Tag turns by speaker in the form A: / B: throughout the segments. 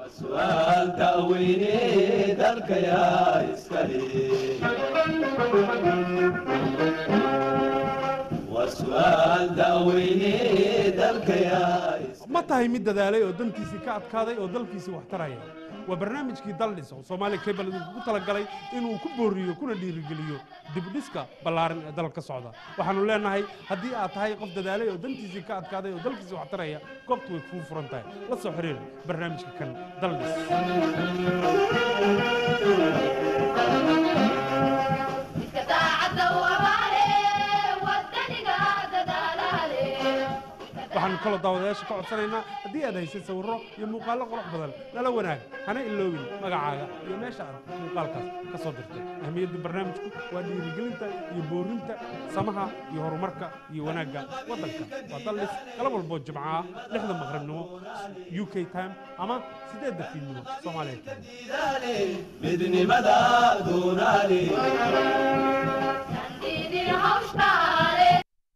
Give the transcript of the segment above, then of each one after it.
A: su'aal da'weyne dalkayaa iskale waa su'aal da'weyne dalkayaa iskale
B: ma tahay mid dadaalay oo dantiisii ka adkaaday oo dalkiisii wax taraya waa barnaamijkii daldhis oo soomaaliya cable ugu talagalay inuu ku booriyo kuna dhiirigeliyo dibdhiska ballaaran ee dalka socda waxaanu leenahay haddii aad tahay qof dadaalay oo dantiisii ka adkaaday oo dalkiisii wax taraya goobtu way kuu furan tahay la soo xiriir barnaamijka kan daldhis
C: Iska daacadda u abaale, waddaniga dadaalaale.
B: waxaanu kaloo daawadayaasha ka codsanaynaa haddii aad haysay sawirro iyo muuqaallo qurux badan nala wanaag hana iloobin magacaaga iyo meesha aad muuqaalkaas ka soo dirtay ahmiyadda barnaamijku waa dhiirigelinta iyo boorinta samaha iyo horumarka iyo wanaagga waddanka waa daldhis galab walboo jimcaha lixda maqribnimo u k time ama siddeedda fiidnimo soomaaliya time
A: diidaale midnimada doonaale
C: Dandiidin hawshtaale.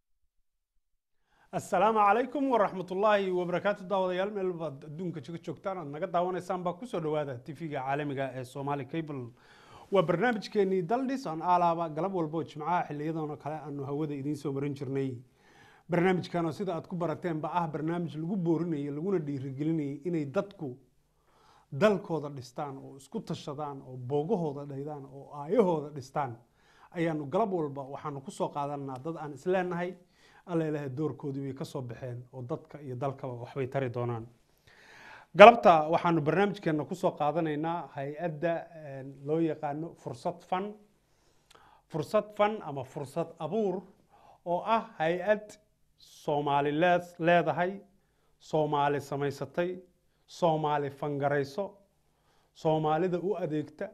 B: asalaamu calaykum waraxmatullaahi wabarakaatu daawadayaal meel baad adduunka kaga joogtaan aad naga daawanaysaan baa kusoo dhowaada tv-ga caalamiga ee somali cable waa barnaamijkeenii daldhis aan aalaaba galab walbo jimcaha xiliyadan oo kale aanu hawada idiin soo marin jirnay barnaamijkan oo sida aad ku barateenba ah barnaamij lagu boorinayo laguna dhiirigelinayay inay dadku dalkooda dhistaan oo isku tashadaan oo boogahooda dhaydaan oo aayahooda dhistaan ayaanu galab walba waxaanu kusoo qaadanaa dad aan isleenahay alla ilaahay doorkoodii way ka soo baxeen oo dadka iyo dalkaba waxbay tari doonaan galabta waxaanu barnaamijkeena kusoo qaadanaynaa hay-adda een, loo yaqaano fursad fan fursad fan ama fursad abuur oo ah hay-ad soomaali leed- leedahay soomaali samaysatay soomaali fangarayso soomaalida u adeegta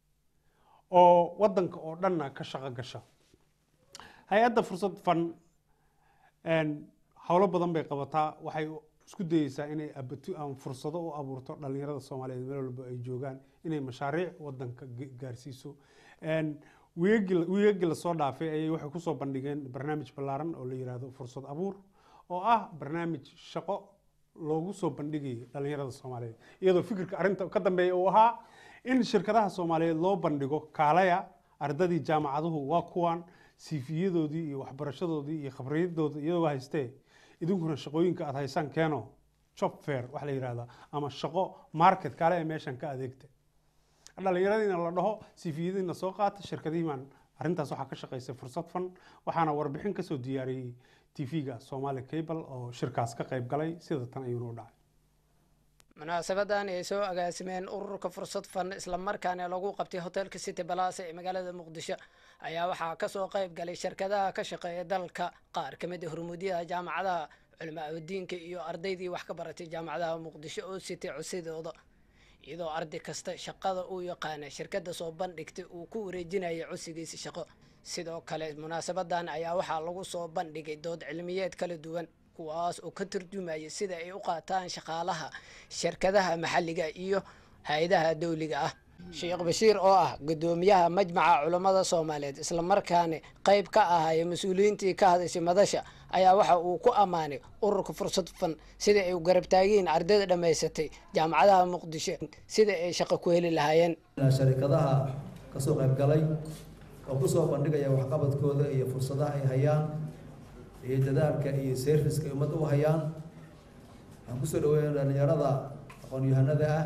B: oo waddanka oo dhanna ka shaqo gasha hay-adda fursad fan een, howlo badan bay qabataa waxay isku dayeysaa inay abatu ama fursado u abuurto dhalinyarada soomaaliyeed meel walba ay joogaan inay mashaariic wadanka ga- gaarsiiso Een, wiigagii wiigagii lasoo dhaafay ayay waxay kusoo bandhigeen barnaamij ballaaran oo la yiraahdo fursad abuur oo ah barnaamij shaqo loogu soo bandhigayay dhalinyarada soomaaliyeed iyadoo fikirka arrinta ka dambeeya uu ahaa in shirkadaha soomaaliyeed loo bandhigo kaalaya ardadii jaamacaduhu waa kuwan siifiyadoodii iyo waxbarashadoodii iyo khabriyadooda iyadoo haystee idinkuna shaqooyinka aad haysaan keeno job fair waxa la yidhahdaa ama shaqo market kaale ee meeshan ka adeegta dhalinyaradiina la dhaho siifiyadiina soo qaata shirkadihiimaan arrintaas waxaa ka shaqaysay fursad fan waxaana warbixin kasoo diyaariyey tv-ga somali cable oo shirkaas ka qayb galay sida tan ayuuna u dhacay
D: munaasabadan ay soo agaasimeen ururka fursad fan islamarkaana lagu qabtay hotelka city balaas ee magaalada muqdisho ayaa waxaa kasoo qayb galay shirkadaha ka shaqeeya dalka qaar ka mid a hormuudyada jaamacadaha culimaadudiinka iyo ardaydii wax ka baratay jaamacadaha muqdisho oo sitay cosidooda iyadoo arday kasta shaqada uu yaqaana shirkada soo bandhigtay uu ku wareejinaya codsigiisa shaqo sidoo kale munaasabadan ayaa waxaa lagu soo bandhigay dood cilmiyeed kala duwan kuwaas oo ka turjumaya sida ay u qaataan shaqaalaha shirkadaha maxalliga iyo hay-adaha dowliga ah sheekh bashiir oo ah gudoomiyaha majmaca culammada soomaaliyeed islamarkaana qayb ka ahaya mas-uuliyiintii ka hadashay madasha ayaa waxa uu ku ammaanay ururka fursad fan sida ay u garab taagiin ardayda dhammaysatay jaamacadaha muqdisho sida ay shaqo ku heli lahaayeen
E: sharikadaha kasoo qayb galay oo kusoo bandhigaya waxqabadkooda iyo fursadaha ay hayaan iyo dadaalka iyo serviska ay ummadda u hayaan waxaan kusoo dhaweeya dhalinyarada aqoon-yahanada ah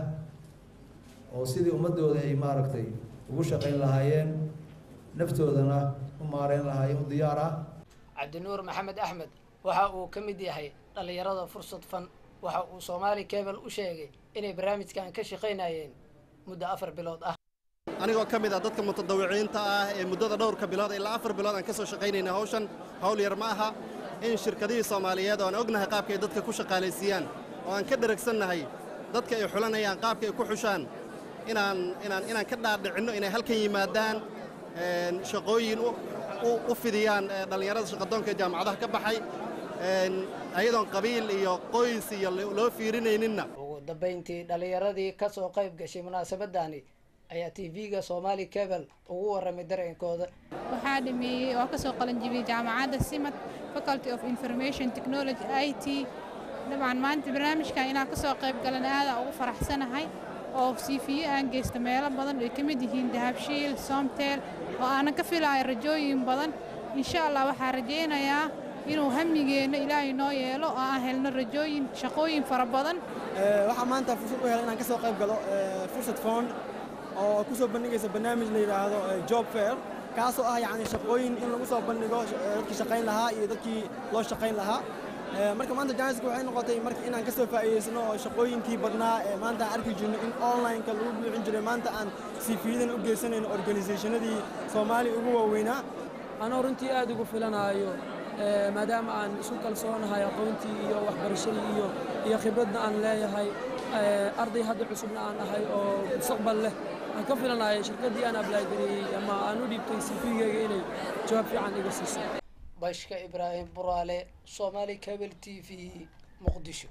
E: oo sidii ummadooda ay maaragtay ugu shaqayn lahaayeen naftoodana u maareyn lahaayeen u diyaar ah
D: cabdinuur maxamed axmed waxa uu ka mid yahay dhallinyarada fursad fan waxa uu soomaali cable u sheegay inay barnaamijkan ka shaqaynayeen muddo afar bilood ah
F: anigoo ka mid ah dadka mutadawiciinta ah ee muddada dhowrka bilood ilaa afar bilood aan ka soo shaqaynayna hawshan hawl yar ma aha in shirkadihii soomaaliyeed oo aan ognahay qaabka ay dadka ku shaqaalaysiiyaan oo aan ka dheragsannahay dadka ay xulanayaan qaabka ay ku xushaan inaan inaan inaan ka dhaadhicinno inay halkan yimaadaan een, shaqooyin u- u- u fidiyaan ee, dhallinyarada shaqadoonka ee jaamacadaha ka baxay een, ayadoon qabiil iyo qoys iyo lo- loo fiirinayninna
D: ugu dambayntii dhallinyaradii ka soo qayb gashay munaasabadani ayaa tv-ga somali cable ugu warramay dareenkooda
G: waxaa dhameeyey oo kasoo qalin jibiyey jaamacadda simad faculty of information technology i t dabcan maanta barnaamijkan inaan ka soo qayb galan aadaan ugu faraxsanahay oo siifiye aan geysta meelo badan ay ka mid yihiin dahabshiil soomteel oo aanan ka filayo rajooyin badan insha allah waxaan rajaynayaa inuu hamigeenna ilaahay noo yeelo oo aan helno rajooyin shaqooyin fara badan
H: waxaa maanta fursad u helay inaan ka soo qayb galo fursad fond oo ku soo bandhigaysa barnaamij la yidhaahdo job fair kaasoo ah yacni shaqooyin in lagu soo bandhigo dadkii shaqayn lahaa iyo dadkii loo shaqayn lahaa marka maanta janiska waxay noqotay marka inaan ka soo faa'iidaysano oo shaqooyinkii badnaa ee maanta aan arki jirno in online-ka lagu buuxin jiray maanta aan siifiyadan u geysanayno organisationadii soomaaliya ugu waaweynaa
I: anoo runtii aad ugu filanaayo maadaama aan isu kalsoonahay aqoontii iyo waxbarashadii iyo iyo khibradna aan leeyahay arday hadda cusubna aan ahay oo mustaqbal leh aan ka filanayo shirkaddii aan ablaagariyey ama aan u dhiibtay cv-gayga inay jawaab fiican iga siiso
D: bashka ibraahim buraale somaali cable t v muqdisho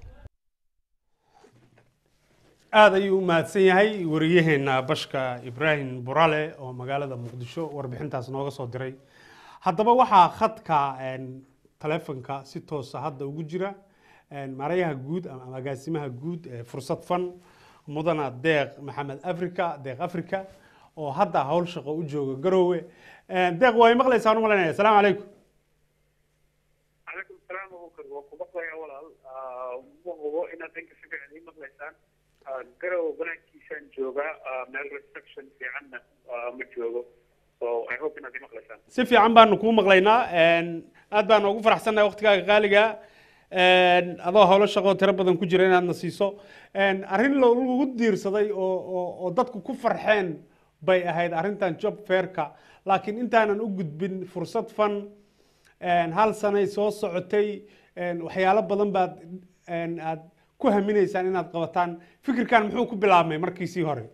B: aada ayuu u mahadsan yahay wariyaheena bashka ibraahim burale oo magaalada muqdisho warbixintaas nooga soo diray haddaba waxaa khadka taleefonka si toosa hadda ugu jira maarayaha guud ama agaasimaha guud ee fursad fan mudana deeq maxamed africa deeq africa oo hadda howl shaqo u jooga garoowe deeq waa maqlaysaan u malaynaya asalaamu calaykum
J: calaykum salaam abubakar waa ku maqlayaa walaal ma hubo inaad dhanka si fiican ii maqlaysaan garow banaankiisaan joogaa meel reception fiicanna ma joogo so i hope inaad ii maqlaysaan
B: si fiican baanu kuu maqlaynaa aad baanu ugu faraxsannahay waqtigaaga qaaliga adoo howlo shaqoo tiro badan ku jira inaadna siiso arrin lagu diirsaday oo oo oo dadku ku farxeen bay ahayd arrintan job fairka laakiin intaanan u gudbin fursad fan hal sanay soo socotay waxyaalo badan baad aad ku haminaysaan inaad qabataan fikirkan muxuu ku bilaabmay markiisii hore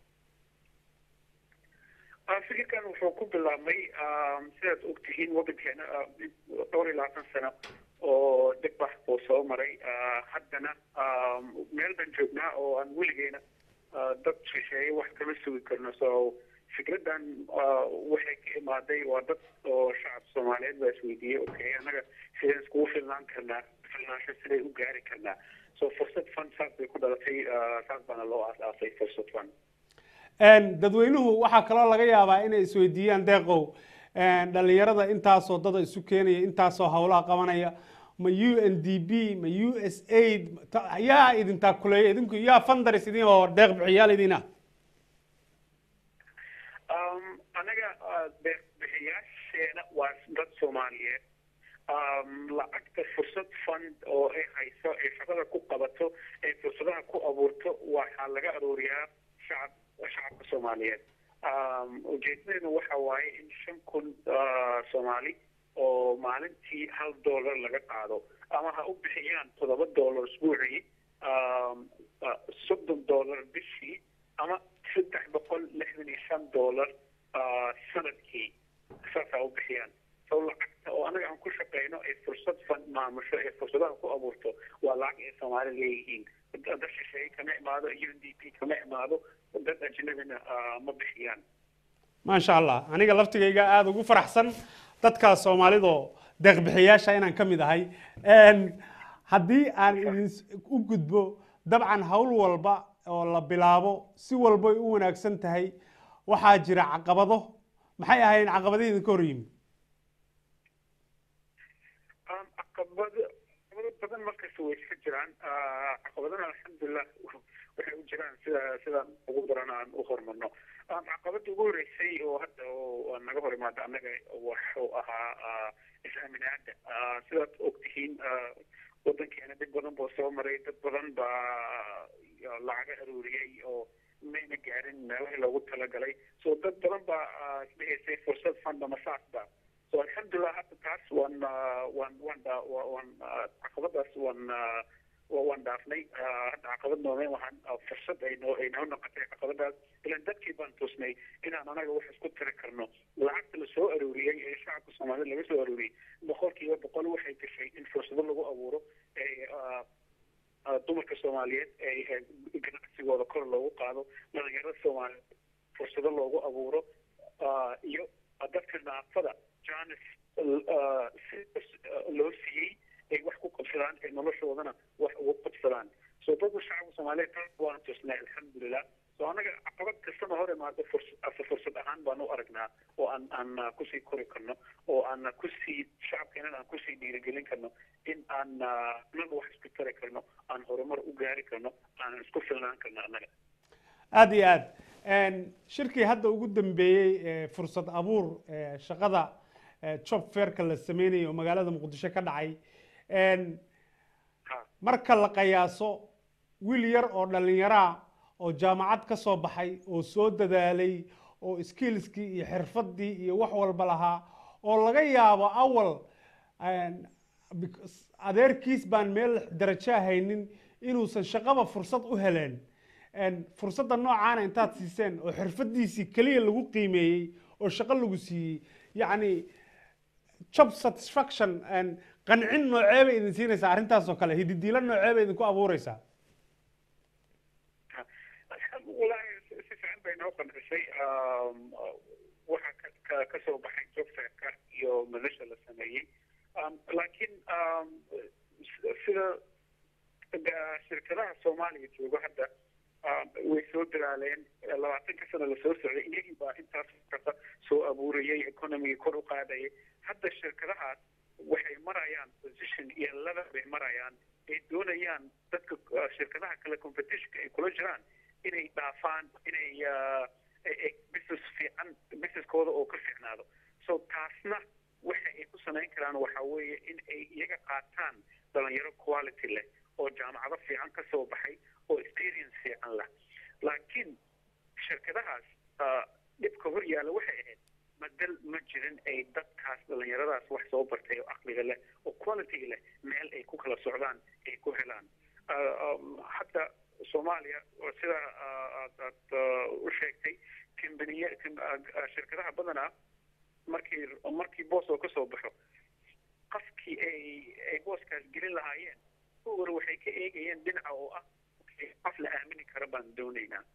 J: fikirkan wuxuu ku bilaabmay sidaad ogtihiin waddankeena dhowr iyo labaatan sano oo dhibbax buu soo maray haddana meel baan joognaa oo aan weligeena dad shisheeye wax kama sugi karno so fikraddan waxay ka imaaday waa dad oo shacab soomaaliyeed baa isweydiiyey okay annaga sideen iskugu filnaan karnaa filnaansho siday u gaari karnaa so fursad fund saas bay ku dhalatay saas baana loo aas-aasay fursad fund
B: dadweynuhu waxaa kaloo laga yaabaa inay isweydiiyaan deeqow dhalinyarada intaasoo dada isu keenaya intaasoo howlaha qabanaya ma u n d b ma u s aid yaa idin taakuleeya idinku yaa fundaris idin oo deeq bixiyaal idin ah
J: anaga deeq bixiyaasheena waa dad soomaaliyeed lacagta fursad fund oo ay hayso ay shaqada ku qabato ay fursadaha ku abuurto waxaa laga arooriyaa shacab shacabka soomaaliyeed ujeedadeenu waxa waaye in shan kun soomaali oo maalintii hal dollar laga qaado ama ha u bixiyaan toddoba dollar isbuucii soddon dollar bishii ama saddex boqol lixdan iyo shan dollar sanadkii saas ha u bixiyaan so lacagta oo anaga aan ku shaqeyno ay fursad fund maamusho ee fursadaha ku abuurto waa lacag ay soomaali leeyihiin dad shisheeye kama imaado u n d p kama imaado dad ajnabina ma bixiyaan
B: maasha allah aniga laftigayga aada ugu faraxsan dadka soomaalidoo deeqbixiyaasha inaan ka mid ahay haddii aan idin u gudbo dabcan howl walba oo la bilaabo si walbay u wanaagsan tahay waxaa jira caqabado maxay ahayn caqabadihii idinka hor yimid
J: caqabado caqabado badan markasta way iska jiraan caqabadana alxamdulilah waxay u jiraan sida sidaan ugu daran aan u hormarno caqabada ugu horeysay oo hadda oo naga hor imaada annaga wuxuu ahaa is-aaminaada sidaad ogtihiin waddankeena dib badan buu soo maray dad badan baa lacaga aruuriyey oo mayna gaarin meelahii loogu talagalay so dad badan baa isdhehaysay fursad fanda masaasba so alxamdulilah hadda taas waan waan waan waan caqabadaas waan waan dhaafnay hadda caqabad noomeen waxaan fursad ay noo ay noo noqotay caqabadaas ilan dadkii baan tusnay inaan anaga wax isku tiri karno lacagta la soo arooriyey ee shacabka soomaalida laga soo arooriyey boqolkiiba boqol waxay gashay in fursado lagu abuuro ee dumarka soomaaliyeed ee ganacsigooda kor loogu qaado dhalinyarada soomaaliyeed fursado loogu abuuro iyo dadka naafada janis loo siiyey ay wax ku qabsadaan ee noloshoodana wax ugu qabsadaan so dadka shacabka soomaaliyeed taas waan tusnay alxamdulilah so annaga caqabad kastana hor imaado fursad ase fursad ahaan baan u aragnaa oo aan aan kusii kori karno oo aan kusii shacabkeenana aan kusii dhiirigelin karno in aan annaga wax isku tari karno aan horumar u gaari karno aan isku filnaan karno annaga
B: aada iyo aad shirkii hadda ugu dambeeyey ee fursad abuur ee shaqada ee job fairka la sameynayo oo magaalada muqdisho ka dhacay marka la qiyaaso wiil yar oo dhallinyaraa oo jaamacad ka soo baxay oo soo dadaalay oo skillskii iyo xirfaddii iyo wax walba lahaa oo laga yaabo awal adeerkiis baan meel darajo haynin inuusan shaqaba fursad u heleen fursadda noocaana intaad siiseen oo xirfadiisii keliya lagu qiimeeyey oo shaqo lagu siiyey yacni job satisfaction qancin noocee bay idin siinaysaa arrintaas oo kale hididiilo noocee bay idinku abuureysaa
J: walahi si fiican bay noo qancisay waxa ka soo baxay jobfairka iyo madasha la sameeyey laakiin sida shirkadaha soomaaliya joogo hadda way soo dadaaleen labaatanka sano lasoo socday iyagii baa intaas kasta soo abuurayay economiga kor u qaadayay hadda shirkadahaas waxay marayaan position iyo level bay marayaan ay doonayaan dadka shirkadaha kale competitionka ay kula jiraan inay dhaafaan inay business fiican businesskooda oo ka fiicnaado so taasna waxa ay ku samayn karaan waxa weeye in ay iyaga qaataan dhalinyaro quality leh oo jaamacado fiican ka soo baxay oo experience fiican leh laakiin shirkadahaas dhibka hor yaalla waxay ahayd madal ma jirin ay dadkaas dhalinyaradaas wax soo bartay oo caqliga leh oo quality leh meel ay ku kala socdaan ay ku helaan hadda soomaaliya sida aad u sheegtay kambaniye shirkadaha badanaa markii markii boos oo kasoo baxo qafkii ay ay booskaas gelin lahaayeen hore waxay ka eegayeen dhinaca oo ah qof la aamini kara baan doonaynaa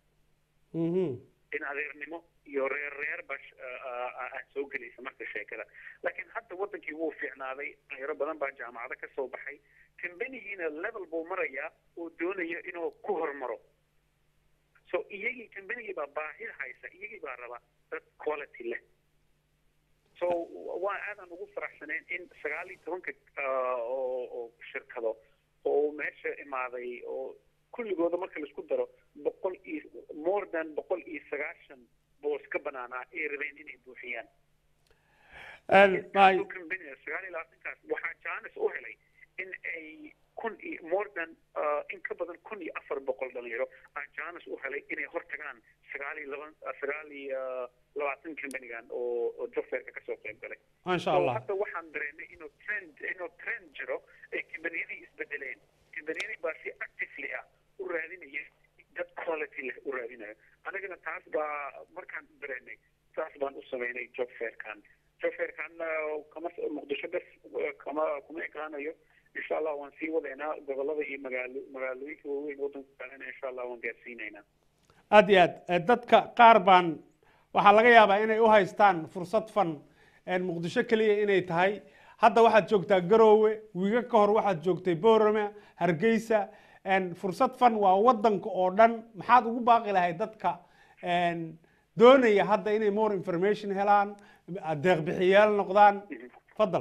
J: in adeernimo iyo reer reer ba aad soo gelaysa marka sheekada laakiin hadda wadankii wuu fiicnaaday dhalinyaro badan baa jaamacado ka soo baxay kambanigiina level buu marayaa oo doonaya inuu ku hormaro so iyagii kambanigii baa baahida haysa iyagii baa raba dad quality leh so waa aadan ugu faraxsanayn in sagaal iyo tobanka oo oo shirkado oo meesha imaaday oo kulligooda marka laisku daro boqol iyo more than boqol iyo sagaashan boos ka banaanaa ay rabeen inay buuxiyaan sagaal iyo labaatankaas waxaa jaanis u helay in ay kun iyo more than in ka badan kun iyo afar boqol dhalinyaro aa jaanis u helay inay hortagaan sagaal iyo laban sagaal iyo labaatan kambanigan oo oo jofeerka kasoo qayb galay
B: maasha allah
J: hadda waxaan dareemay inuu trend inuu trend jiro ay kambaniyadii isbedeleen kambaniyadii baa si actively ah u raadinaya dad quality leh u raadinayo anagana taas baa markaan dareemay taas baan u sameynay job fairkan job fairkan kama muqdisho bes kama kuma ekaanayo insha allah waan sii wadaynaa gobolada iyo magaalo magaalooyinka waaweyn wadanka kalena insha allah waan gaarsiinaynaa
B: aada iyo aad dadka qaar baan waxaa laga yaabaa inay u haystaan fursad fan muqdisho keliya inay tahay hadda waxaad joogtaa garoowe wiiga ka hor waxaad joogtay boorame hargeysa fursad fan waa wadanka oo dhan maxaad ugu baaqi lahay dadka doonaya hadda inay more information helaan deeqbixiyaal noqdaan fadal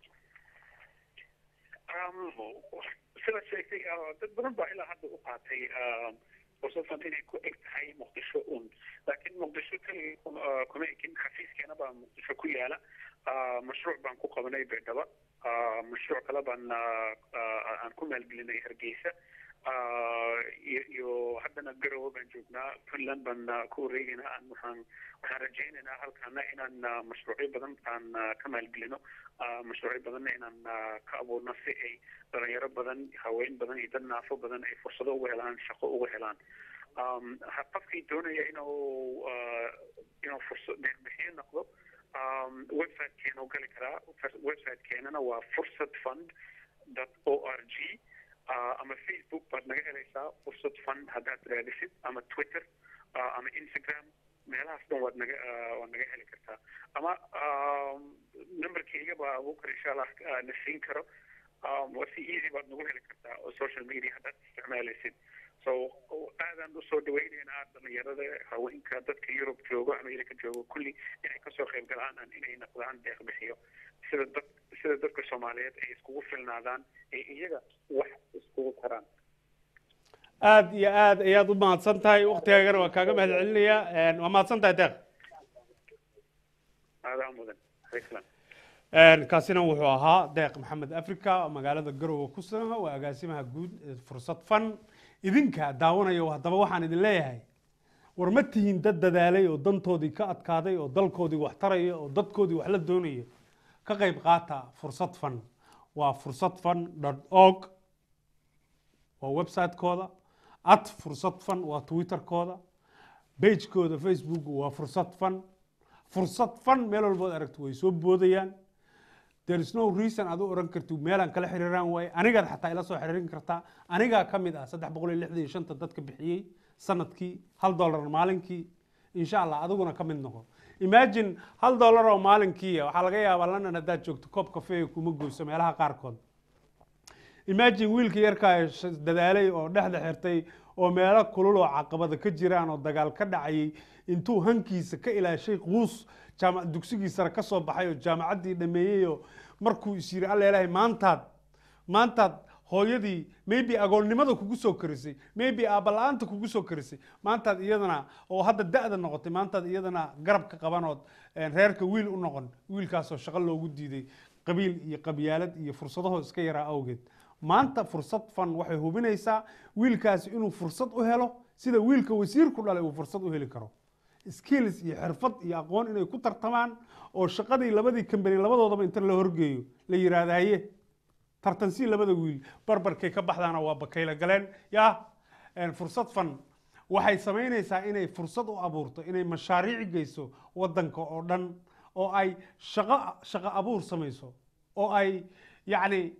J: sida sheegtay dad badan baa ilaa hadda u qaatay fursaddan inay ku eg tahay muqdisho un laakiin muqdisho keliya kuma ekin xafiiskeena baa muqdisho ku yaala mashruuc baan ku qabanay beedhaba mashruuc kale baan aan ku maalgelinay hargeysa iyo haddana garowe baan joognaa puntland baan ku wareegaynaa aan waxaan waxaan rajaynaynaa halkaana inaan mashruucyo badan aan ka maalgelino mashruucyo badanna inaan ka abuurno si ay dhalinyaro badan haween badan iyo dad naafo badan ay fursado uga helaan shaqo uga helaan qofkii doonaya inuu inuu fursad deeqbixiyo noqdo websitekeena u gali karaa websitekeenana waa fursad fund dot o r g ama facebook baad naga helaysaa fursad fund haddaad raadisid ama twitter ama instagram meelahaas dhan waad naga waad naga heli kartaa ama numberkayga baa abuukar insha allah na siin karo um, waa si easy baad nagu heli kartaa oo social media haddaad isticmaalaysid so aadaan usoo dhaweyneynaa dhalinyarada haweenka dadka yurub joogo america joogo kulli inay kasoo qayb galaan inay noqdaan deeq bixiyo sida dad sida dadka soomaaliyeed ay iskugu filnaadaan ee iyaga wax iskugu taraan
B: aad iyo aad ayaad u mahadsan tahay waktigaagana waa kaaga mahad celinayaa waa mahadsan tahay deeq
J: aadaa mudan islam
B: kaasina wuxuu ahaa deeq maxamed africa oo magaalada garowe ku sugan waa agaasimaha guud ee fursad fan idinka daawanaya haddaba waxaan idin leeyahay war ma tihiin dad dadaalay oo dantoodii ka adkaaday oo dalkoodii wax taraya oo dadkoodii wax la doonaya ka qayb qaata fursad fan waa fursad fan org waa website-kooda at fursad fan waa twitterkooda bagekooda facebook waa fursad fan fursad fan meel walbood aragto way soo boodayaan there is no reason aad u oran karti meelaan kala xiriiraan waaye anigaad xataa ila soo xiriirin kartaa anigaa ka mid ah saddex boqol iyo lixdan iyo shanta dadka bixiyey sanadkii hal dollar maalinkii insha allah adiguna ka mid noqo imagine hal dollar oo maalinkii waxaa laga yaabaa london haddaad joogto koob kafee kuma goyso meelaha qaarkood imagine wiilka yarkaa ee sh- dadaalay oo dhexda xirtay oo meelo kulul oo caqabada ka jiraan oo dagaal ka dhacayay intuu hankiisa ka ilaashay quus jaama dugsigii sare ka soo baxay oo jaamacaddii dhameeyey oo markuu is yiri alla ilaahay maantaad maantaad hooyadii maybe agoonnimada kugu soo karisay maybe aabala-aanta kugu soo karisay maantaad iyadana oo hadda da-da noqotay maantaad iyadana garab ka qabanood een, reerka wiil u noqon wiilkaasoo shaqo loogu diiday qabiil iyo qabyaalad iyo fursadaho iska yaraa awgeed maanta fursad fan waxay hubinaysaa wiilkaasi inuu fursad u helo sida wiilka wasiirku dhalay uu fursad u heli karo skills iyo xirfad iyo aqoon inay ku tartamaan oo shaqadii labadii kambani labadoodaba inta la horgeeyo la yiraahdo haye tartansii labada wiil barbarkay ka baxdaana waa bakayla galeen ya een, fursad fan waxay samaynaysaa inay fursad u abuurto inay mashaariic geyso wadanka oo dhan oo ay shaqo shaqo abuur samayso oo ay yacni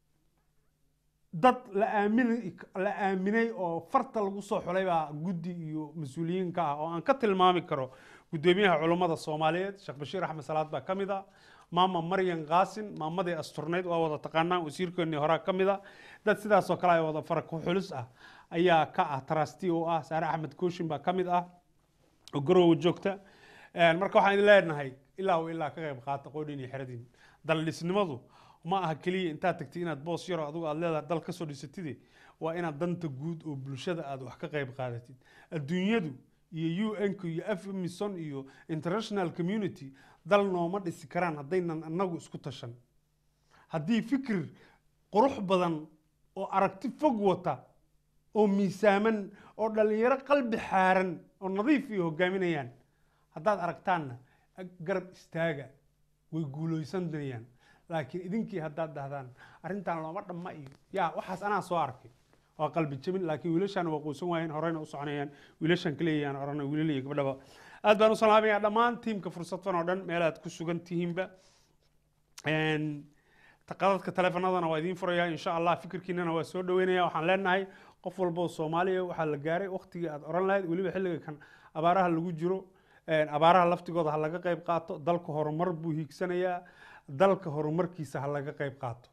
B: dad la aamin la aaminay oo farta lagu soo xulay baa guddi iyo mas-uuliyiinka ah oo aan ka tilmaami karo guddoomiyaha culummada soomaaliyeed sheekh bashiir axmed salaad baa ka mid ah maama maryan qaasin maamadii asturnayd waa wada taqaanaan wasiirkeennii horaa ka mid ah dad sidaasoo kale ay wada fara ku xulis ah ayaa ka ah trasti oo ah saare axmed kooshin baa ka mid ah oo garowe joogta Een, marka waxaan idin leenahay ilaa uu ilaa ka qayb qaata qoodhin iyo xeradin daldhisnimadu ma aha keliya intaad tagtay inaad boos yaro adigu aad leedahay dal kasoo dhisatide waa inaad danta guud oo bulshada aad wax ka qayb qaadatid adduunyadu iyo un-ka iyo afmison iyo international community dal nooma dhisi karaan haddaynan annagu isku tashan haddii fikir qurux badan oo aragti fog wata oo miisaaman oo dhallinyaro qalbi xaaran oo nadiif iyo hogaaminayaan haddaad aragtaanna garab istaaga way guulaysanayaan laakiin idinkii haddaad dhahdaan arrintan looma dhamma iyo yaa waxaas anaa soo arkay waa qalbi jabin laakiin wiilashaan waa quusan waayeen horeyna u soconayaan wiilashaan kaleeyaan orana wiilal iyo gabdhaba aad baan u salaamayaa dhammaan tiimka fursad fan oo dhan meelaad ku sugan tihiinba Een, qadadka taleefanadana waa idiin furayaa insha allah fikirkiinana waa soo dhaweynaya waxaan leenahay qof walba oo soomaaliya waxaa la gaaray waqtigii aad oran lahayd weliba xilliga kan abaaraha lagu jiro een, abaaraha laftigooda ha laga qayb qaato dalka horumar buu hiigsanayaa dalka horumarkiisa ha laga qayb qaato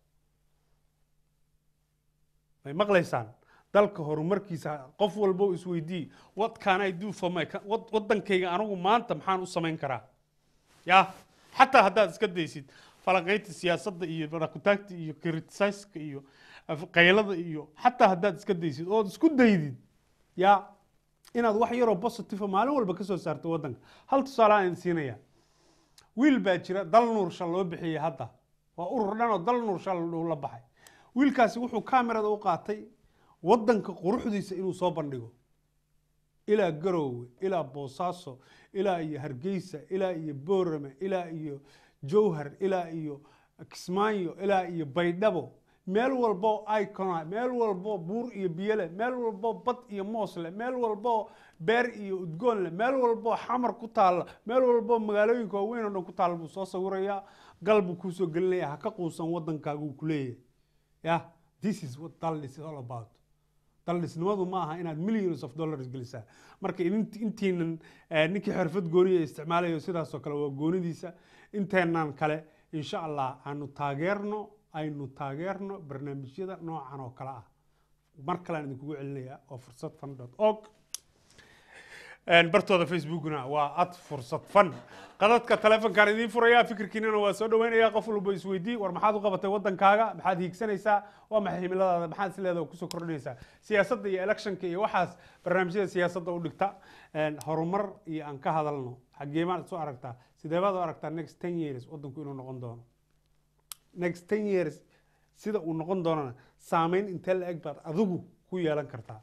B: may maqlaysaan dalka horumarkiisa qof walbo isweydii what can I do for my co- wad- wadankayga anigu maanta maxaan u samayn karaa ya xataa haddaad iska daysid falanqaynta siyaasadda iyo barakutaagta iyo criticizeka iyo af- qaylada iyo xataa haddaad iska daysid ood isku daydid ya inaad wax yaroo positive maalin walba kasoo saarto wadanka hal tusaale aan idin siinaya wiil baa jira dal nuursha loo bixiyey hadda waa urur dhan oo dal nuursha la baxay wiilkaasi wuxuu kamerada u qaatay wadanka quruxdiisa inuu soo bandhigo ilaa garoowe ilaa boosaaso ilaa iyo hargeysa ilaa iyo boorame ilaa iyo jowhar ilaa iyo kismaayo ilaa iyo baydhabo meel walbo icona meel walbo buur iyo biyole meel walbo bad iyo moos leh meel walbo beer iyo udgoon leh meel walbo xamar ku taalla meel walbo magaalooyinka waaweyn oo dhan ku taalla buu soo sawirayaa gal buu kuusoo gelinaya ha ka quusan wadankaaga uu ku leeyahay yeah this is what daldis is all about daldhisnimadu ma aha inaad millions of dollars gelisaa marka idin- intiinan eh, ninkii xirfad gooniya isticmaalayo sidaasoo kale waa goonidiisa inteenan kale insha allah aanu taageerno aynu taageerno barnaamijyada noocan oo kale ah mar kalean idinkugu celinayaa oo fursad fan dot org bartooda facebookna waa ad fursad fan qadadka taleefonkaan idiin furayaa fikirkiinana waa soo dhaweynaya qof walba isweydii war maxaad u qabatay wadankaaga maxaad hiigsanaysaa waa maxay himiladaada maxaad isleedaha oo kusoo kordhinaysaa siyaasadda iyo electionka iyo waxaas barnaamijyada siyaasadda u dhigta horumar iyo aan ka hadalno xagee baad isu aragtaa sidee baad u aragtaa next ten years wadanku inuu noqon doono next ten years sida uu noqon doonana saameyn intee la eg baad adigu ku yeelan kartaa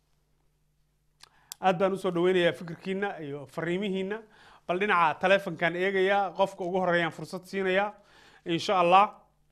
B: aad baan usoo dhaweynayaa fikirkiina iyo fariimihiina bal dhinaca taleefonkan eegayaa qofka ugu horeeyaan fursad siinayaa insha allah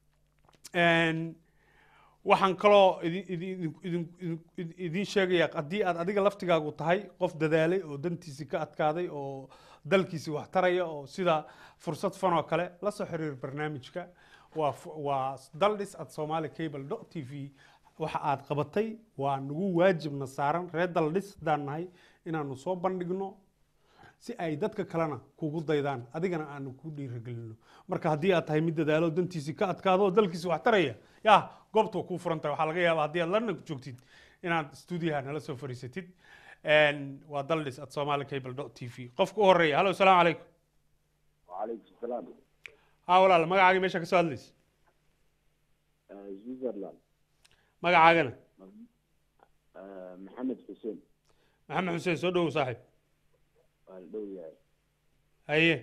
B: waxaan kaloo idin- idin- idin- idin- idiin sheegayaa haddii aad adiga laftigaagu tahay qof dadaalay oo dantiisi ka adkaaday oo dalkiisi wax taraya oo sida fursad fan oo kale la soo xiriir barnaamijka waa fu- waa daldhis at somali cable dot t v waxa aad qabatay waa nagu waajibna saaran reer daldhis haddaan nahay inaanu soo bandhigno si ay dadka kalena kugu daydaan adigana aanu ku dhiiragelino marka haddii aad tahay mid dadaalo dantiisi ka adkaado oo dalkiisi wax taraya ya goobta waa kuu furan tahay waxaa laga yaaba haddii aad lana joogtid inaad stuudiyaha nala soo fariisatid waa daldhis at somali cable dot t v qofka u horeeya hallo asalaamu calaykum
K: وعليكم السلام
B: haa walaal magacaagii meesha ka soo hadlaysa
K: آه، سويسرلاند
B: magacaagana
K: آه، محمد حسين
B: maxamed xuseen soo dhowow saaxiib
K: والدو يعني
B: haye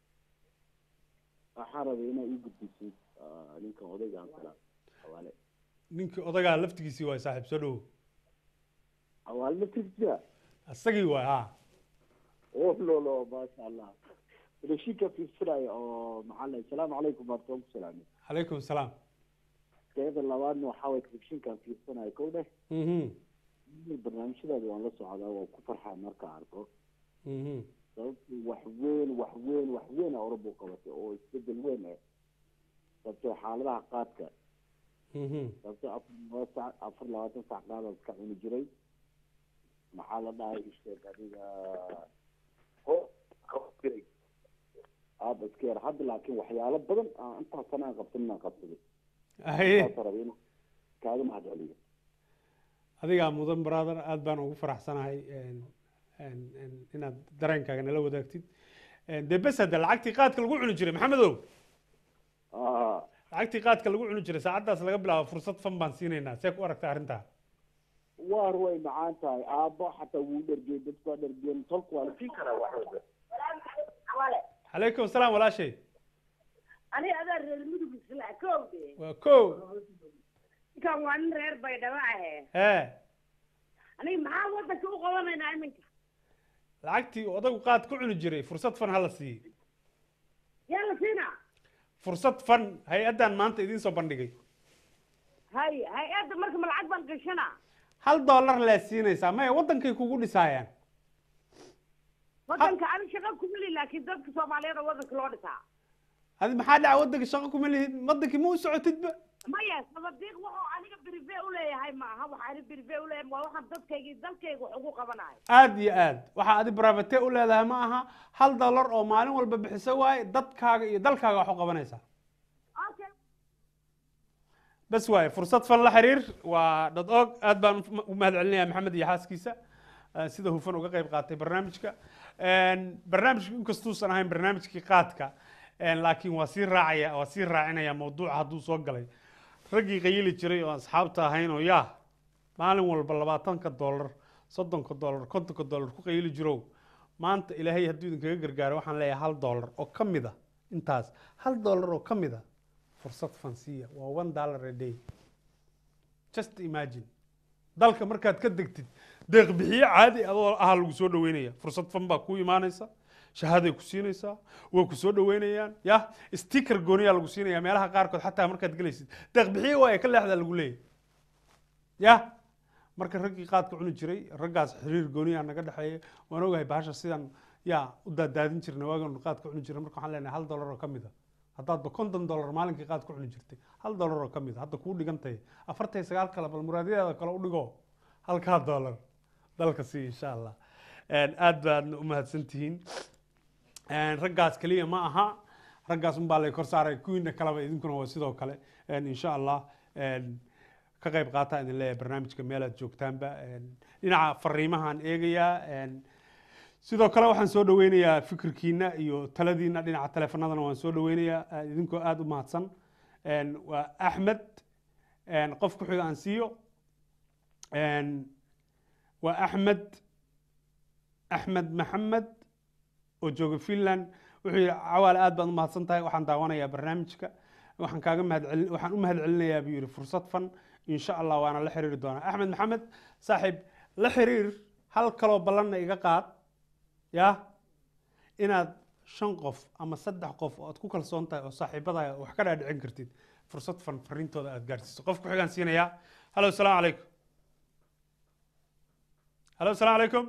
K: waxaan rabay inaa ii gudbisid آه، ninkan odayga aan kala xawaale
B: ninkii odagaa laftigiisii waay saaxiib soo dhowow
K: xawaale ma tirjira
B: isagii waay ha
K: oh lolo maasha allah rashinka fiirsanaya oo maxaa la asalaamu calaykum baan toon ku salaamay
B: calaykum salaam
K: teeda labaadna waxaa waye rashinkan fiirsanaya kow dheh
B: Mhm,
K: barnaamijyadaada waan la socdaa waan ku farxaa marka arko
B: mhm.
K: sababtu wax weyn wax weyn wax weyn awraba u qabatay oo isbedel weyn ah sababtoo xaaladaha qaadka
B: Mhm.
K: sababtoo afar laba sac afar labaatan sac qaadaad ka cuni jiray maxaa la dhahay isheeg adiga ho jiray aada iska yar hadda laakiin waxyaalo badan aan intaas sana aan qabsanin aan qabsaday
B: haye
K: saasa rabay inuu kaaga mahad celiyo
B: adigaa mudan brother aad baan ugu faraxsanahay en- en- en- inaad dareenkaaga nala wadaagtid En, dee bes hadda lacagtii qaadka lagu cuni jiray maxamedow
K: Ah,
B: lacagtii qaadka lagu cuni jiray saacaddaas laga bilaabo fursad fan baan siinaynaa see ku aragta arrintaa
K: waar way macaan tahay aabbo xataa wuu dhergey dadku waa dhergeen tolku waa la siin karaa wax walba
B: calaykum salaam walaashay
L: aniga adaa reer mudug isla kowde
B: waa ko
L: ninkan waa nin reer baydhabo ahe
B: hee
L: aniga maxaa wadanka u qabanaynaa iminka
B: lacagtii odagu qaad ku cuni jiray fursad fan hala siiyey
L: yaa la siinaa
B: fursad fan hay-addan maanta idiin soo bandhigay
L: hay hay-adda marka ma lacag baan gashanaa
B: hal dollar lee siinaysaa maya waddankay kugu dhisaayaan
L: wadanka ani shaqa kuma li laakiin dadka soomaaliyeed oo wadanka loo dhisaa
B: adi maxaa dhaca waddanka shaqo kuma lihid waddankii ma u socotidba
L: maya sabadiiq wuxuu aniga berive uleeyahay maaha waxa ani berive uleeyahay waa waxaan dadkayga iyo dalkayga wax ugu qabanayo
B: aad iyo aad waxaa adi brivate u leedahay ma aha hal dollar oo maalin walba bixiso waaye dadkaaga iyo dalkaaga wax u qabanaysaa
L: okay
B: bas waaye fursad fan la xiriir waa dad og aad baan u- u mahad celinayaa maxamed iyo xaaskiisa eh, sida hufan uga qayb qaatay barnaamijka barnaamijku inkastuusan ahayn barnaamijkii qaadka en, laakiin waa sii raacaya waa sii raacinaya mawduuca hadduu soo galay raggii qayili jiray oo asxaabta ahayn oo yaa maalin walba labaatanka dollar soddonka dollar kontonka dollar ku qayili jirow maanta ilaahay hadduu idinkaga gargaaro waxaan leeyahay hal dollar oo ka mid a intaas hal dollar oo ka mid a fursad fansiya waa one dollar a day just imagine dalka markaad ka degtid deeq bixiye caadi adoo ahaa lagu soo dhaweynaya fursad fan baa ku imaanaysa shahaaday ku siinaysaa way ku soo dhaweynayaan ya sticker gooniyaa lagu siinaya meelaha qaarkood xataa markaad gelaysid deeq bixiye waa ee ka leexdaa lagu leeyahy ya marka raggii qaadka cuni jiray raggaas xiriir gooniyaa naga dhexeeya waan ogahay bahasha sidan yaa u daadaadin jirna waagan qaadka cuni jiray marka waxaan leenahay hal dollar oo ka mid a haddaadba konton dollar maalinkii qaad ku cuni jirtay hal dollar oo ka mid a hadda kuu dhigantahay afartan iyo sagaal kale bal muraadyadeeda kale u dhigo halkaa dollar dalka sii insha allah aad baadna u mahadsan tihiin raggaas keliya ma aha raggaas unbaa lay kor saaray kuwiina kaleba idinkuna waa sidoo kale En, insha allah en, ka qayb qaata idin leeyahay barnaamijka meelaad joogtaanba En, dhinaca fariimahaan eegayaa En, sidoo kale waxaan soo dhaweynayaa fikirkiina iyo taladiina dhinaca teleefanadana waan soo dhaweynayaa eh, idinkoo aada u mahadsan En, waa axmed En, qof ku xiga aan siiyo En, waa axmed axmed maxamed oo jooga finland wuxuu yidhi cawaale aad baan u mahadsan tahay waxaan daawanayaa barnaamijka waxaan kaaga mahadcelin waxaan u mahadcelinayaa buu yidhi fursad fan insha allah waana la xiriiri doonaa axmed maxamed saaxiib la xiriir hal kaloo ballanna iga qaad ya inaad shan qof ama saddex qof oo aad ku kalsoon tahay oo saaxiibadaha wax ka dhaadhicin kartid fursad fan fariintooda aad gaarsiiso qof ku xigaan siinayaa halo asalaamu calaykum halo asalaamu calaykum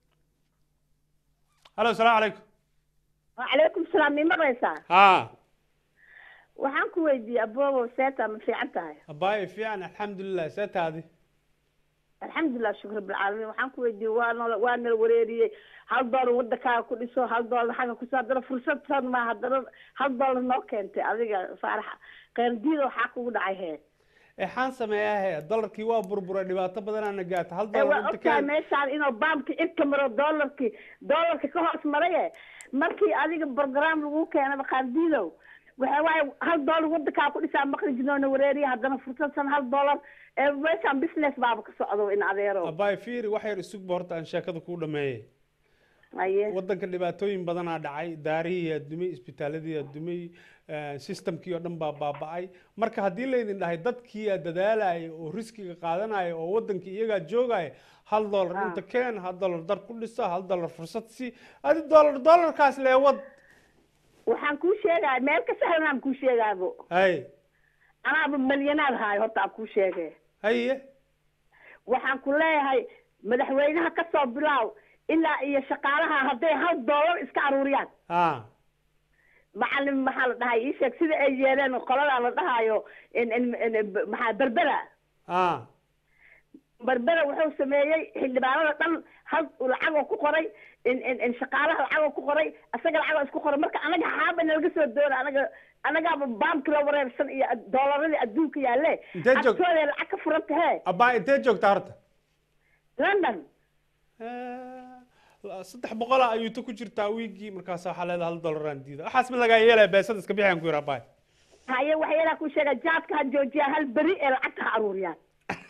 B: halo asalaamu calaykum
L: وعليكم السلام مين مقليسا
B: ها
L: waxaan ku weydiiyey aboobo seeta ma fiican tahay
B: abaayo fiican alxamdulilah see taadi
L: alxamdulilah shukr bilcaalamiin waxaan ku weydiiyey waa nala waa nala wareeriyey hal doolar waddankaaga ku dhiso hal doolar xagga kuso haddana fursad san ma haddana hal doolar noo keentay adiga faarax qeyrdiida waxaa kugu dhacay hee
B: exaan sameeyaa he dolarkii waa burburay dhibaato badanaana gaata hal
L: ee
B: dolar
L: waa
B: inta
L: ogtahay
B: ka
L: meeshaan inuu baamki cirka maro doolarkii doolarka ka hoos maraye markii adiga program lagu keenaba qaardiidow waxa waaye hal doolar waddankaa ku dhisaa maqli jinoona wareeriya haddana fursad san hal doolar ee meeshaan business baaba ka socdo in adeero
B: abaayo fiiri wax yar isugba horta aan sheekada kuu dhameeyey
L: aye
B: waddanka dhibaatooyin badanaa dhacay daarihii yaa dumay isbitaaladii yaa dumay eh, systemkii oo dhan baa baaba'ay marka haddii laydin dhahay dadkii yaa dadaalaya oo riskiga qaadanaya oo waddankii iyagaa joogaya hal dolar inta keen hal dolar dar ku dhisa hal dolar fursad si adi dolar dolarkaas leewad
L: waxaan kuu sheegaya meel ka sahlanaan kuu sheegaabo
B: hay
L: anaaba malyanaad haayo horta aan kuu sheege
B: haye
L: waxaan ku leeyahay madaxweynaha ka soo bilaaw ilaa iyo shaqaalaha hadday hal doolar iska aruuriyaan
B: ha
L: macalin maxaa la dhahay ii sheeg sida ay yeeleen qoladaa la dhahayo in in in- maxaa berbera
B: ha
L: berbera wuxuu sameeyey xildhibaanada dhan hal lacagoo ku qoray in in in shaqaalaha lacagoo ku qoray isaga lacagoo isku qoray marka anaga xaaba nalaga soo doona anaga anagaaba baamki la wareersan iyo doolarada adduunka yaalle
B: Intee joog-
L: agtooda lacag ka furan tahee
B: abaa intee joogtaa horta
L: london
B: saddex boqola ayuu ta ku jirtaa wiigii markaas waxaa leedahay hal dolaraan diida waxaas ma lagaa yeelaya beesada iska bixiyaan ku yidhi abaay
L: haye waxyaalaha ku sheega jaadka ha joojiyaa hal beri ee lacagta ha aruuriyaan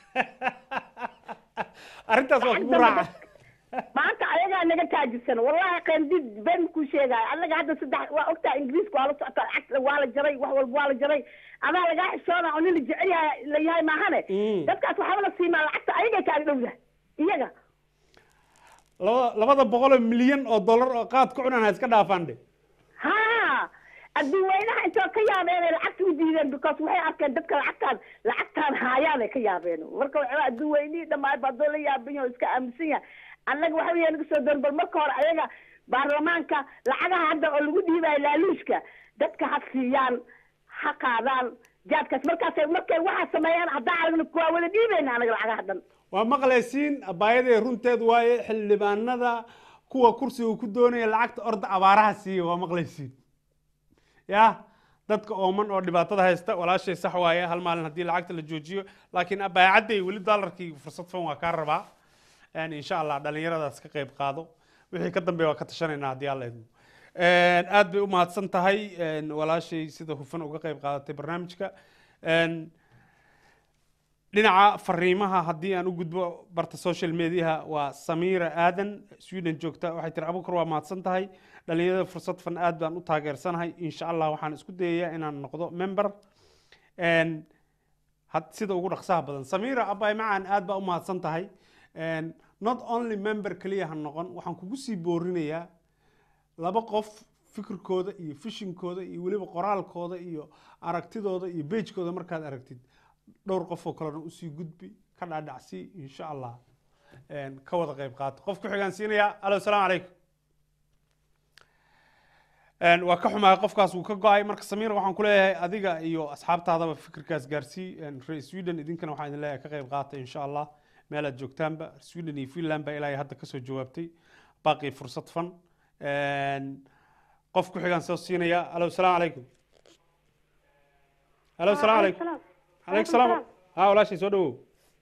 B: arrintaas waa kugu raaca
L: maanta ayagaa naga taajirsan wallahi qeendid been ku sheegaayo anaga hadda saddex waa ogtaa ingiriiska waa la socotaa lacagta waa la jaray wax walba waa la jaray adaa lagaa xishoona oo nin la jecel yahay la yahay maahane dadkaas waxaaba la siimaa lacagta ayagay kaaga dhowda iyaga
B: labada labada boqoloo milyan oo dollar oo qaad ku cunaan ha iska dhaafaan dhe
L: ha adduunweynaha intoo ka yaabeen ay lacagta u diideen because waxay arkeen dadka lacagtaan lacagtaan haayaan ay ka yaabeen marka waxaa adduunweynihii dhammaan baa doo la yaaban yahay oo iska aaminsan yahay annaga waxa weeye naga soo doon bal marka hore ayaga baarlamaanka lacagaha hadda oo lagu dhiibayo laaluushka dadka ha siiyaan ha qaadaan jaadkaas markaasay markay waxaa sameeyaan haddaan aragna waa wada dhiibayna anaga lacagaha dhan
B: waa maqlaysiin abaayadee runteed waaye xildhibaanada kuwa kursiga ku doonaya lacagta orda abaaraha siiya waa maqlaysiin ya dadka ooman oo dhibaatada haysta walaashay sax waaye hal maalin haddii lacagta la joojiyo laakiin abaacadday weli doolarkii fursad fan waa kaa rabaa En insha allah dhalinyaradaas ka qayb qaado wixii ka dambeeya waa ka tashanaynaa haddii alla idmo aad bay u mahadsan tahay En walaashay sida hufan uga qayb qaadatay barnaamijka En dhinaca fariimaha haddii aan u gudbo barta social mediaha waa samiira aadan sweden joogta waxay tiri abukar waa mahadsan tahay dhalinyarada fursad fan aad baan u taageersanahay insha allah waxaan isku dayayaa inaan noqdo member En had- sida ugu dhaqsaha badan samiira abay macaan aad baa u mahadsan tahay En not only member keliya ha noqon waxaan kugu sii boorinayaa laba qof fikirkooda iyo fishinkooda iyo weliba qoraalkooda iyo aragtidooda iyo beejkooda markaad aragtid dhowr qof oo kalena usii gudbi ka dhaadhacsii insha allah En ka wada qayb qaato qof ku xigaan siinayaa alo asalaamu calaykum En waa ka xumahay qofkaas wuu ka go-ay marka samiir waxaan ku leeyahay adiga iyo asxaabtaadaba fikirkaas gaarsii En reer sweden idinkana waxaan idin leeyahay ka qayb qaata insha allah meel aad joogtaanba sweden iyo finland baa ilaahay hadda kasoo jawaabtay baaqii fursad fan En qof ku xigaan soo siinaya alo salaamu calaykum alo salaamu calaykum calaykum salaam ha walaashay soo dhawow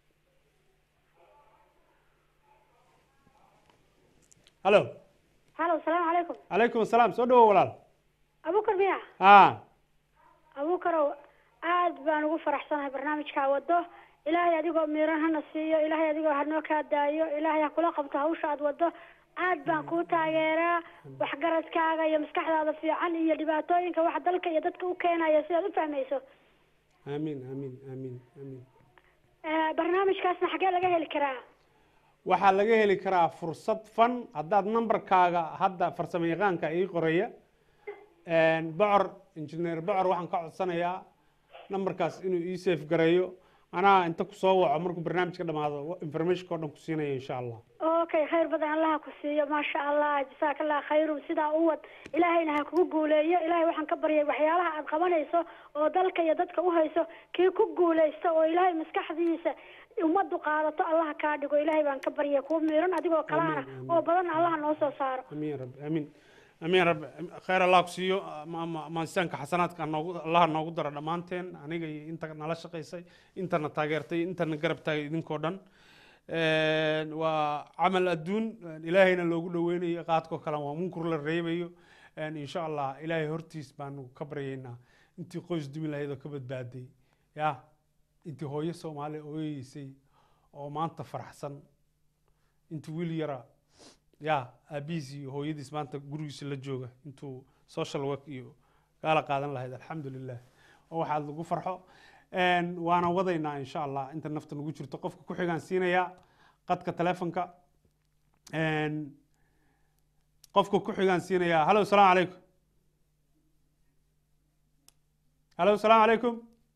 B: halo
M: halo salaamu calaykum
B: calaykum asalaam soo dhawow walaal
M: abukar miya
B: ha
M: abukarow aad baan ugu faraxsanahay barnaamijkaa wado ilaahay adigoo miiran hana siiyo ilaahay adigoo hanoo kaa daayo ilaahay ha kula qabto hawsha aad wado aad baan kuu taageeraa waxgaradkaaga iyo maskaxdaada fiican iyo dhibaatooyinka waxa dalka iyo dadka u keenaya sidaad u fahmayso
B: amiin amiin amiin amiin
M: Eh, barnaamijkaasna xaggee laga heli karaa
B: waxaa laga heli karaa fursad fan haddaad nambarkaaga hadda farsamo yaqaanka ii qoraya bocor injineer bocor waxaan ka codsanayaa nambarkaas inuu ii safe gareeyo anaa inta kusoo waco markuu barnaamijka dhamaado informationka o dhan ku siinaya insha allah
M: okay khayr badan allaha ku siiyo maasha allah jasaaka allah khayru sidaa u wad ilaahayna ha kugu guuleeyo ilaahay waxaan ka baryay waxyaalaha aad qabanayso oo dalka iyo dadka u hayso kii ku guuleysta oo ilaahay maskaxdiisa ummaddu qaadato allaha kaa dhigo ilaahay baan ka baryay kuu miiran adigoo kalahana oo badan allaha noo soo saaro
B: amiin ya rabbi amiin amiin ya rabbi khayr allah ku siiyo ma- ma- maansiyaanka xasanaadka noogu allaha noogu daro dhammaanteen aniga iyo inta nala shaqaysay intana taageertay intana garab taagay idinkoo dhan waa camal adduun ilaahayna loogu dhaweynayo qaadkoo kale waa munkur la reebayo insha allah ilaahay hortiis baanu ka baryaynaa intii qoys dumi lahayd oo ka badbaaday ya intii hooyo soomaali ooyeysay oo maanta faraxsan intii wiil yara ya aabihiis iyo hooyadiis maanta gurigiisa la jooga intuu social work iyo kaala qaadan lahayd alxamdulilah oo waxaad lagu farxo waana wadaynaa insha allah inta nafta nagu jirto qofka ku xigaan siinayaa qadka telefonka qofka ku xigaan siinayaa hallo salaamu calaykum hallo salaamu calaykum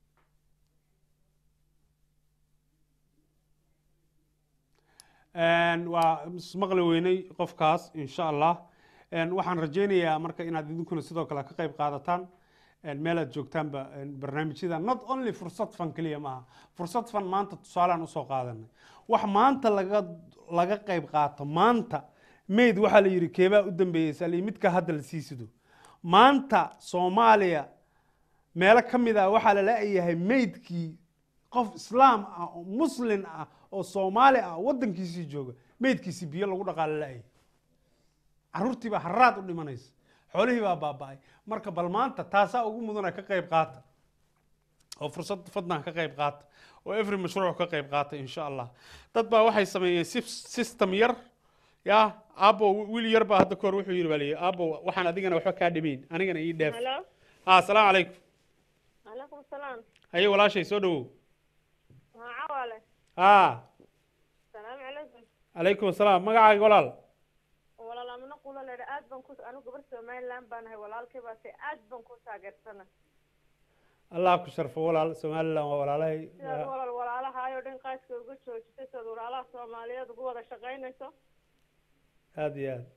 B: waa ismaqli weynay qofkaas insha allah waxaan rajaynayaa marka inaad idinkuna sidoo kale ka qayb qaadataan meel aad joogtaanba barnaamijyada not only fursad fan keliya maaha fursad fan maanta tusaalaan usoo qaadanay wax maanta laga laga qayb qaato maanta mayd waxaa la yidhi keebaa u dambeeyey sali midka hadda la sii sido maanta soomaaliya meelo ka mid ah waxaa la la-yahay maydkii qof islaam ah oo muslin ah oo soomaali ah waddankiisii jooga maydkiisii biyo lagu dhaqaalo la-ayay caruurtii baa haraad u dhimanaysa xoolihii baa baaba-ay marka bal maanta taasaa ugu mudana ka qayb qaata oo fursad fadlan ka qayb qaata oo every mashruuc ka qayb qaata insha allah dad baa waxay sameeyeen system yar ya abo wiil yar baa hadda kahor wuxuu yidhi baa liyi abo waxaan adigana waxba kaa dhimayn anigana ii dheef
N: Hello?
B: ha asalaamu calaykum
N: Alaikum salaam.
B: haye walaashay soo dhawow
N: Waa cawale.
B: ha
N: Salaamu calaykum.
B: calaykum asalaam magacaaga walaal
N: Walaal amina qula leedah aad baan ku anigu gabar Somaliland baan ahay walaalkay baa say aad baan ku taageersana.
B: allah ku sharfo walaal somaliland waa walaalahay
N: Sidaad walaal walaalahaayoo dhan qaaska uga joojisay sidaad walaalaha Soomaaliyeed ugu wada shaqaynayso.
B: aada iyo aad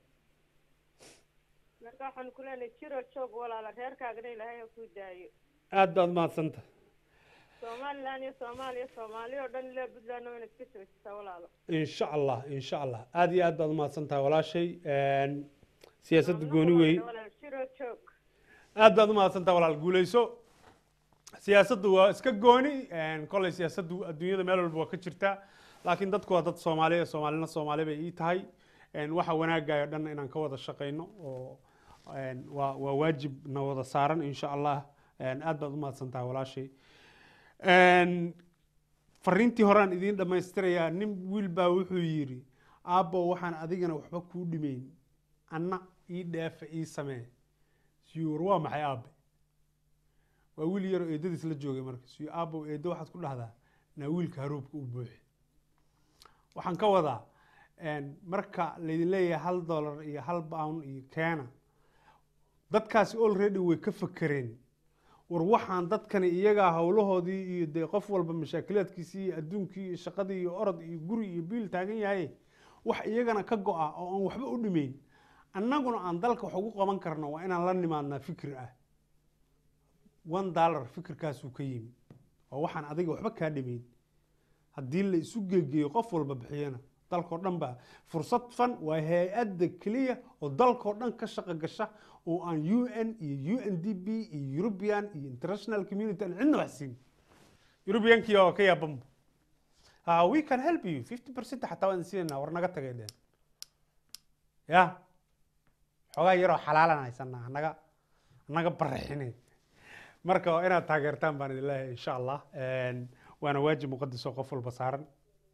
N: Marka waxaan ku leenahay jiro joog walaala reerkaagana ilaahay ha kuu daayo.
B: aad baad mahadsanta
N: Somaliland iyo Soomaaliya Soomaaliya oo dhan ilaa Puntland waa inaad ka joojisaa walaalo.
B: insha allah insha allah aada iyo aad baad umahadsan tahay walaashay siyaasadda gooni wey
N: Walaal jiro joog.
B: aad baad umahadsan tahay walaal guuleyso siyaasaddu waa iska gooni kolley siyaasaddu adduunyada meel walba waa ka jirtaa laakiin dadku waa dad soomaaliya soomaalina soomaali bay ii tahay waxa wanaagayo dhan inaan ka wada shaqayno oo waa waa waajib na wada saaran insha allah aad baad umahadsan tahay walaashay fariintii horaan idiin dhammaystirayaa nin wiil baa wuxuu yidhi aabbo waxaan adigana waxba kuu dhimayn anna ii dheefa ii samee siyuur waa maxay aabe waa wiil yaroo eedadiis la joogay marka siyo aabbow eeddo waxaad ku dhahdaa naa wiilka haruubka u buuxi waxaan ka wadaa marka laydin leeyahay hal dollar iyo hal pound iyo keena dadkaasi already way ka fakereen war waxaan dadkani iyagaa howlahoodii iyo dee qof walba mashaakilaadkiisii iyo adduunkii iyo shaqadii iyo orod iyo guri iyo biil taagan yahay wax iyagana ka go-a oo aan waxba u dhimayn annaguna aan dalka wax ugu qaban karno waa inaan la nimaadnaa fikir ah one dollar fikirkaasuu ka yimi oo waxaan adiga waxba kaa dhimayn haddii la isu geegeeyo qof walba bixiyana dalkao dhan ba fursad fan waa hay-adda keliya oo dalkao dhan ka shaqo gasha oo aan u n iyo u n d b iyo european iyo international community aan cidna wax siin europeankii oo ka yaabanba ha we can help you fifty percent xataa waan siinayna war naga tagay dheen ya xoogaa yaroo xalaalan haysanaa anaga anaga baraxine marka waa inaad taageertaan baan idin leeyahay insha allah waana waajib muqadis oo qof walba saaran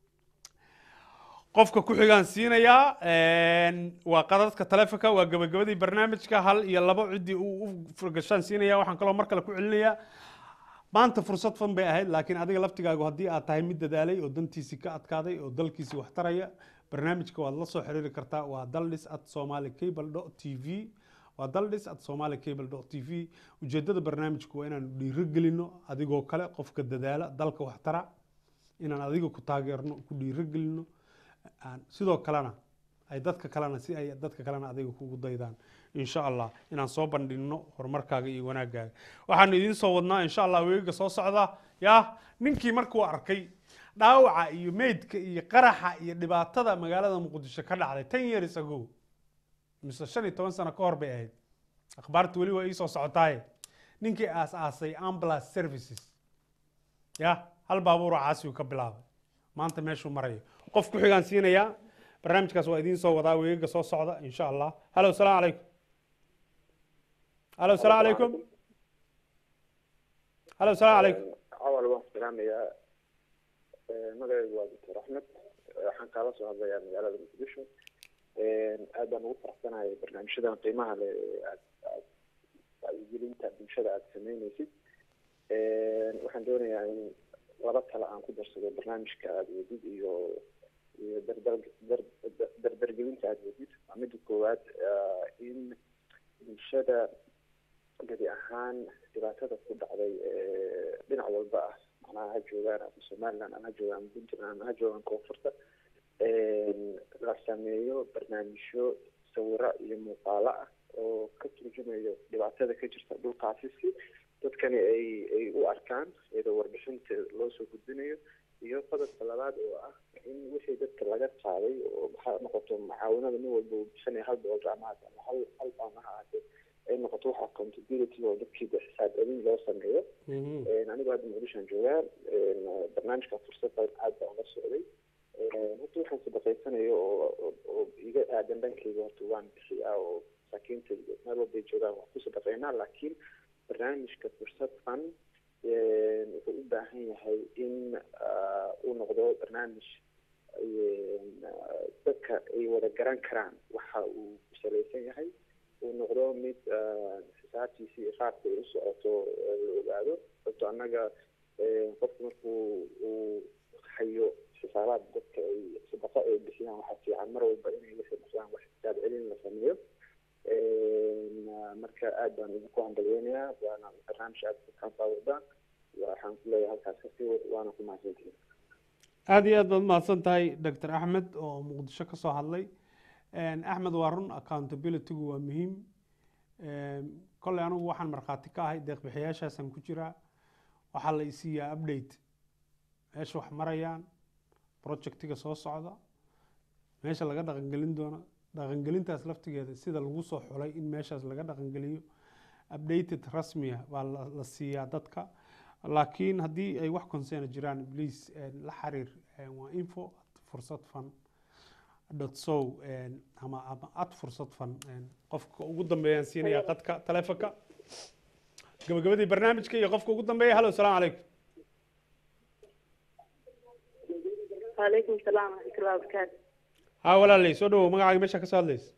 B: qofka ku xigaan siinayaa waa qadadka taleefonka waa gabagabadii barnaamijka hal iyo labo ciddii uu u furgashaan siinaya waxaan kaloo mar kale ku celinayaa maanta fursad fan bay ahayd laakiin adiga laftigaagu haddii aad tahay mid dadaalay oo dantiisii ka adkaaday oo dalkiisii wax taraya barnaamijka waad la soo xiriiri kartaa waa daldhis at somali cable dot t v waa daldhis at somali cable dot t v ujeeddada barnaamijku waa inaanu dhiirogelino adigoo kale qofka dadaala dalka wax tara inaan adiga ku taageerno ku dhiirogelino aan sidoo kalena ay dadka kalena si ay dadka kalena adiga kugu daydaan insha allah inaan soo bandhigno horumarkaaga iyo wanaagaaga waxaanu idiin soo wadnaa insha allah weegaga soo socda yaa ninkii markuu arkay dhaawaca iyo meydka iyo qaraxa iyo dhibaatada magaalada muqdisho ka dhacday ten years ago mise shan iyo toban sano ka hor bay ahayd akhbaarta weli waa iisoo socotaaye ninkii aas aasay ambulance services ya hal baabuuro caasiyu ka bilaabay maanta meeshuu marayo qof ku xigaan siinayaa barnaamijkaas waa idiin soo wadaa weegaga soo socda insha allah halo salaamu calaykum halo salaamu calaykum halo salaamu calaykum
O: awal waan salaamayaa magacaygu waa doctor axmed waxaan kaala soo hadlayaa magaalada muqdisho aad baan ugu faraxsanahay barnaamijyadan qiimaha leh aad aad wacyigelinta bulshada aada sameyneysid waxaan doonayaa in laba tale aan ku darsado barnaamijka aada wadid iyo iyo dardar dar- dardargelinta aada wadid waa midda koowaad in bulshada gadi ahaan dhibaatada ku dhacday dhinac walba ah macnaha ha joogaan ama somaliland ama ha joogaan puntland ama ha joogaan koonfurta la sameeyo barnaamijyo sawiro iyo muuqaalo ah oo ka turjumayo dhibaatada ka jirta dhulkaasi si dadkani ay ay u arkaan iyadoo warbixinta loo soo gudbinayo iyo qodobka labaad oo ah in wixii dadka laga qaaday oo ha noqoto mucaawinada nin walba uu bixinaya hal boqol gacmahaas ama hal hal baama ha ahaatee ay noqoto wax accountability oo dadkii xisaab celin loo sameeyo anigu hadda muqdishoan joogaa barnaamijka fursada aad baan ula socday horta waxaan sadaqaysanayo oo oo iga aadan dhankayga horta waan bixiyaa oo masaakiinta meel walbay joogaan waan ku sadaqaynaa laakiin barnaamijka fursad fan wuxuu u baahan yahay in uu noqdo barnaamij dadka ay wada garan karaan waxa uu ku salaysan yahay uu noqdo mid xisaabtiisa iyo qaabka ay u socoto la ogaado sababto annaga qofku markuu uu hayo xisaabaad dadka ay sadaqo ay bixiyaan waxaa fiican mar walba inay wixii bixiyaan wax xisaab celin la sameeyo marka aad baan idinku hambalyeynayaa waana barnaamij aad kaa wadaan waxaan ku leeyahay halkaas kasii wad waana ku mahadsantihin
B: aada iyo aad baad mahadsan tahay doctor axmed oo muqdisho ka soo hadlay axmed waa run accountabilitygu waa muhiim kolley anigu waxaan markhaati ka ahay deeqbixiyaashaasaan ku jiraa waxaa la isiiyaa update meesha wax marayaan projectiga soo socda meesha laga dhaqangelin doono dhaqangelintaas laftigeeda sida lagu soo xulay in meeshaas laga dhaqangeliyo updated rasmiya baa la siiyaa dadka laakiin haddii ay wax concerna jiraan please la xiriir waa info fursad fan dot sow ama ama at fursad fan qofka ugu dambeeyaan siinayaa qadka taleefonka gabagabadii barnaamijka iyo qofka ugu dambeeya hallo salaamu calaykum
P: وعليكم السلام ورحمة الله وبركاته
B: haa walaalay soo dhawow magacaaga meesha ka soo hadlaysa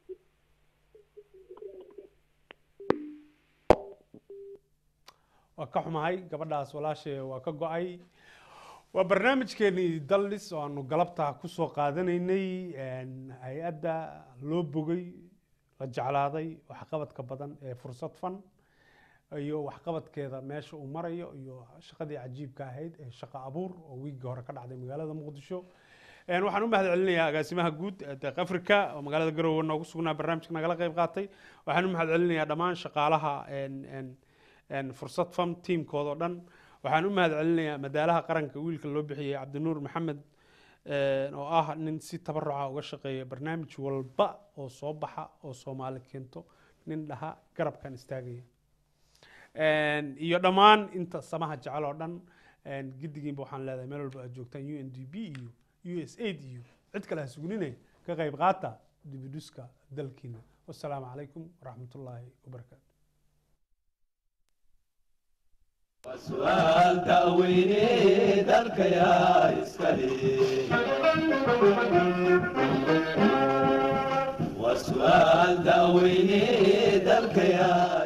B: waa ka xumahay gabadhaas walaashay waa ka go-ay waa barnaamijkeenii daldhis oo aanu galabta kusoo qaadanaynay hay-adda loo bogay la jeclaaday waxqabadka badan ee fursad fan iyo waxqabadkeeda meesha uu marayo iyo shaqadii cajiibka ahayd ee shaqo abuur oo wiigii hore ka dhacday magaalada muqdisho waxaan u mahad celinayaa agaasimaha guud deeq africa oo magaalada garowe noogu sugnaa barnaamijka nagala qayb qaatay waxaan u mahad celinayaa dhammaan shaqaalaha fursad fam tiimkooda o dhan waxaan u mahad celinayaa madaalaha qaranka wiilka loo bixiyey cabdinuur maxamed een, oo ah nin si tabaruca uga shaqeeya barnaamij walba oo soo baxa oo soomaali keento nin dhaha garabkan istaagaya Een, iyo dhammaan inta samaha jecel oo dhan een, giddigiinba waxaan leedahay meel walba aad joogtaan u n d b iyo u s aid iyo cid kale ha suguninay ka qayb qaata dibiduska dalkiina wasalaamu calaykum waraxmatullaahi wabarakaatu
A: su'aal da'weyne dalka yaa iskale waa su'aal da'weyne dalka yaa